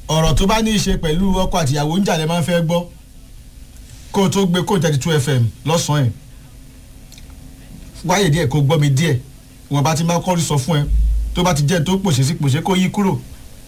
ọ̀rọ̀ tó bá ní í ṣe pẹ̀lú ọkọ àtìyàwó ń jà lẹ́ máa ń fẹ́ gbọ́ kó o tó gbé kó thirty two fm lọ́sàn-án ẹ̀ wáyé díẹ̀ kó gbọ́ mi díẹ̀ wọn bá ti máa kọ́rí sọ fún ẹ tó bá ti jẹ́ tó pòṣe sí pòṣe kó yí kúrò.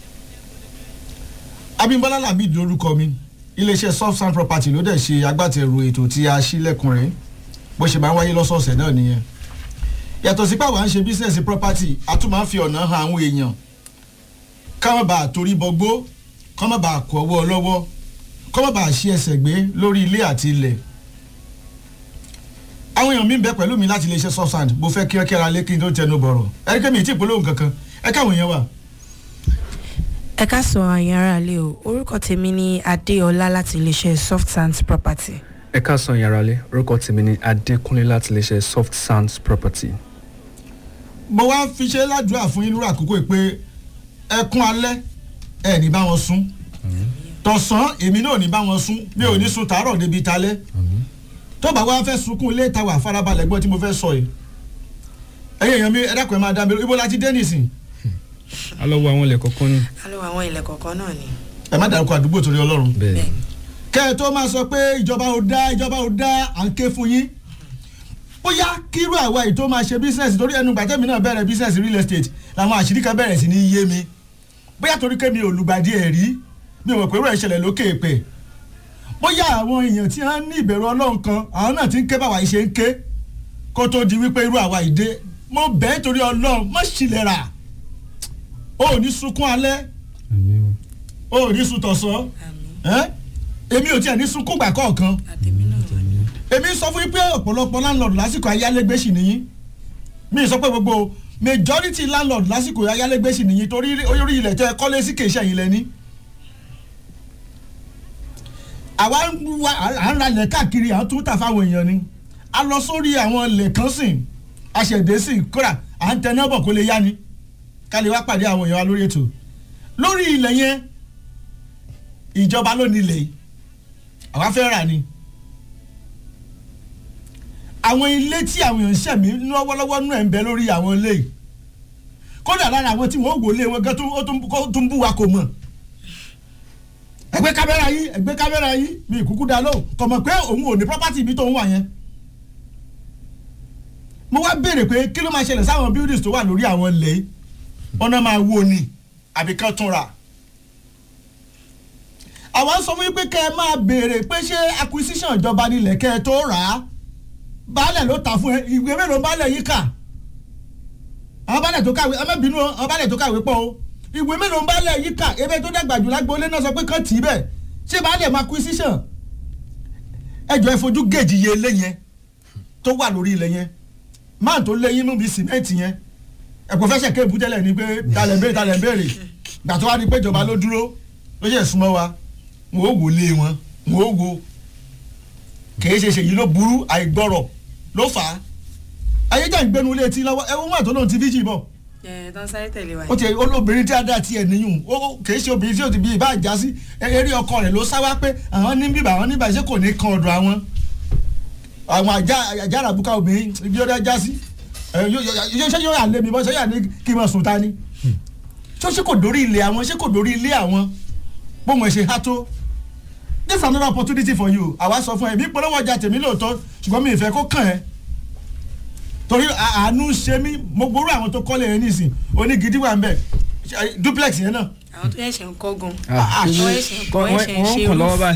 Abímbọ́lá Lamid lórúkọ mi iléeṣẹ́ soft sand property ló dẹ̀ ṣe agbátẹrù ètò tí a ṣí lẹ́kùnrin bó ṣe máa ń wáyé lọ́sọ̀ọ̀sẹ̀ náà nìyẹn yàtọ̀ sí pàwọn à ń ṣe business property a tún máa ń fi ọ̀nà han àwọn èèyàn ká má bàa torí bọgbó ká má bàa kọ ọwọ́ lọ́wọ́ ká má bàa ṣí ẹsẹ̀ gbé lórí ilé àti ilẹ̀ àwọn èèyàn mi ń bẹ pẹ̀lú mi láti iléeṣẹ́ soft sand mo fẹ́ kí ẹ kẹ́ra lé kí n tó tẹnu bọ̀rọ̀ ẹ kí mi ì tí ì polówó kankan ẹ káwọn èèyàn wà. ẹ ká sọ àyàn ara lé o orúkọ tèmi ni adéọlá láti iléeṣẹ́ soft sands property. ẹ káàsán yàrá lé orúkọ tèmi ni adékúnlé láti iléeṣẹ́ soft sands property. mo wá fi ṣe ládùúrà fún yín lórí àkókò yìí pé ẹkún alẹ́ ẹ ní bá wọn sún tọ̀sán èmi náà ní bá wọn sún mi ò ní sun tàárọ̀ débi talẹ́ tó bá wá fẹ́ sunkún ilé ìtawà farabalẹ̀ gbọ́ tí mo fẹ́ sọ yìí ẹ̀yin èèyàn mi ẹ dákun ẹ máa dá mi ibo la ti dé nìsín a lọ wo àwọn ilẹ̀ kọ̀ọ̀kan ní. a lọ àwọn ilẹ̀ kọ̀ọ̀kan náà ni. ẹ má dárúkọ àdúgbò torí ọlọ́run bẹ́ẹ̀ kẹ́ ẹ tó máa sọ pé ìjọba ò dá ìjọba ò dá à ń ké fún yín bóyá kírú àwa yìí tó máa ṣe bísíǹsì torí ẹnu gbàtẹ́mi náà bẹ̀rẹ̀ bísíǹsì real estate làwọn àṣírí kan bẹ̀rẹ̀ sí ní yé mi bóyá torí kémi olùgbàdì ẹ̀ rí mi ò mọ̀ pé irú ẹ̀ ṣẹlẹ̀ lókè èpè bóyá àwọn èèyàn tí wọ́n ní ìbẹ̀rù ọlọ́run kan àwọn náà ti ń ké báwa yìí ṣe ń ké kó tó di wípé irú àwa yìí dé mo bẹ́ẹ̀ torí ọlọ́run má ṣìlẹ̀ rà o ò ní sunkún alẹ́ o ò ní sun tọ̀sán ẹ́ èmi ò tiẹ̀ ní sunkún gbà kọ̀ọ̀kan àtẹ̀mí náà wà ní. èmi sọ fún yín pé ọ̀pọ̀lọpọ̀ landlord lásìkò ayálégbé sì nìyí mi sọ pé gbogbo majority landlord lásìkò ayálégbé sì nìyí torí orí ilẹ̀ tẹ́ ẹ kọ́lé sí kèéṣẹ́ yìí lẹ́ni. àwa ń wá à ń ralẹ̀ káàkiri à ń tún tà fáwọn èèyàn ni a lọ sórí àwọn ilẹ̀ kan sìn aṣẹ̀dé sìn kódà à ń tẹná bọ̀ kó lè yá ni ká lè wá pàdé àwọn èèyàn wa lórí ètò lórí ilẹ̀ yẹn ìjọba ló ní ilẹ̀ yìí àwa fẹ́ rà ni àwọn ilé tí àwọn èèyàn ń ṣẹ̀mí lọ́wọ́lọ́wọ́ nú ẹ̀ ń bẹ lórí àwọn ilé yìí kódà lára àwọn tí wọ́n wò lé wọn gan tó ó tún- kó tún bú wa kò mọ̀ ẹgbẹ́ kámẹ́rà yìí ẹgbẹ́ kámẹ́rà yìí mi ìkúkú dá lóhùn kò mọ̀ pé òun ò ní property ibi tó ń wà yẹn mo wá béèrè pé kí ló máa ṣẹlẹ̀ sáwọn buildings tó wà lórí àwọn ilẹ̀ yìí ọ̀nà máa wó ni àbí kan tún rà àwọn sọ fún yín pé kẹ́ ẹ máa béèrè pé ṣé acquisition ìjọba nílẹ̀ kẹ́ ẹ tó rà á baálẹ̀ ló ta fún ẹ ìwé mélòó baálẹ̀ yìí kà àwọn baálẹ̀ tó kàwé ẹ má bínú o àwọn baálẹ̀ tó kàwé pọ̀ o ìwé mélòó baálẹ̀ yìí kà ebe tó dàgbà jù lágbóolé náà sọ pé kàn tì í bẹ̀ ṣé baálẹ̀ máa acquisition ẹ jọ ẹ fojú gèjì iye ilé yẹn tó wà lórí ilẹ̀ yẹn máà tó léyìn nù bí sìmẹ́ǹtì yẹn ẹ̀pọ̀ fẹ́ ṣẹ̀kẹ́ ìbútẹ́lẹ̀ ni pé talẹ̀ ń béèrè talẹ̀ ń béèrè gbà tó wá di pé ìjọba ló dúró ló ṣe súnmọ́ wa wọn ò wò lé wọn wọn ò wò kìí ṣe ṣèyí ló burú àìgbọ́rọ̀ ló fà á ayéjà ń gbẹnu létí lọ́wọ́ ẹ̀wọ̀n wà tó lóun ti fíjì bọ̀ ẹ tán sáré tẹ̀lé wa. ó ti olóbìnrin tí a dá tiẹ̀ níyùn ó kìí ṣe obìnrin tí ó ti bí ibà já sí eré ọkọ rẹ̀ ló sá wá pé àwọn ní bíbà àwọn níbà ṣé kò ní kan ọ̀dọ̀ àwọn àwọn àjà àjà àràbùkà obìnrin ibi ó dá já sí ẹ, yóò- yóò- yóò ṣe yóò yà lé mi bọ́ ṣe yà ní kí n máa sùn ta ni ṣó ṣe kò dórí ilé àwọn ṣé kò dórí ilé àwọn bóun ẹ ṣe há tó this is another opportunity for you àwa sọ fún ẹ mi polówó ọjà tèmi lóòótọ́ ṣùgbọ́n mi ì fẹ́ kó kàn ẹ́ torí à- àánú ṣe mí mo gbóró àwọn tó kọ́lé yẹn nísìn onígidi wà ń bẹ̀ Ṣe- duplex yẹn náà àwọn tó yẹ̀ṣẹ̀ ń kọ́ gan. Ah, wọ́n wọ́n ẹ̀ṣẹ̀ wọ́n ẹ̀ṣẹ̀ ń ṣe kàn lọ́wọ́ roof. báyìí.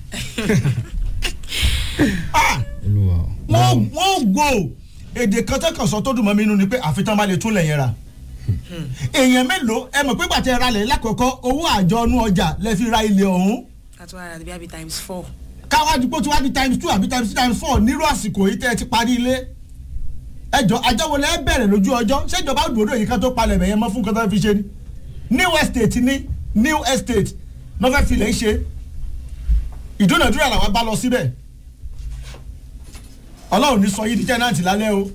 Ah, olúwa wọ́n wọ́n gbò èdè kan tẹ́kàn sọ tó dùn mọ́ mi nínú ni pé àfitán bá lè tún lẹ̀ yẹn rà èèyàn mélòó ẹ mọ̀ pé gbàtẹ́ ra lẹ̀ lákọ̀ọ́kọ́ owó àjọ ọnú ọjà lẹ fi ra ilẹ̀ ọ̀hún àti wàrà àti bíi times four. káwájú pé tí wàá di times two àbí times three times four nírú àsìkò yìí tẹ́ ẹ ti parí ilé ẹjọ́ àjọwọlé ẹ bẹ̀rẹ̀ lójú ọjọ́ ṣèjọba òdòdó yìí kan tó palẹ̀ bẹ̀yẹn mọ́ fún kan tó fi ṣe ni new estate ní new estate ló fẹ́ filẹ̀ ń ṣe ìdúnàdúrà làwọn bá lọ síbẹ̀ ọlọ́run ní sọ yìí di tẹ́nàntì lálẹ́ o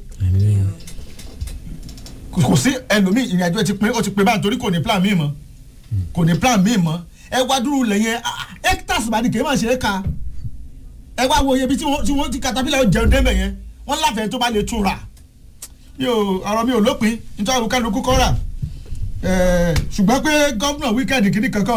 kò kò sí ẹlòmíì ìrìn àjò ẹ ti pin ó ti pin báyìí torí kò ní plan míì mọ́ kò ní plan míì mọ́ ẹ wá dúró lẹ́yìn hectares bá ní kì í máa ṣe é ka ẹ wá wo iye bí tí wọ́n tí wọ́n ti katapila jẹun débẹ̀ yẹn wọ́n láfẹ̀ẹ́ tó bá lè tún rà mi ò ọ̀rọ̀ mi ò lópin nítorí àwọn kálukú kọ́ rà ṣùgbọ́n pé gómìnà wíkẹ́ndì kìíní kankan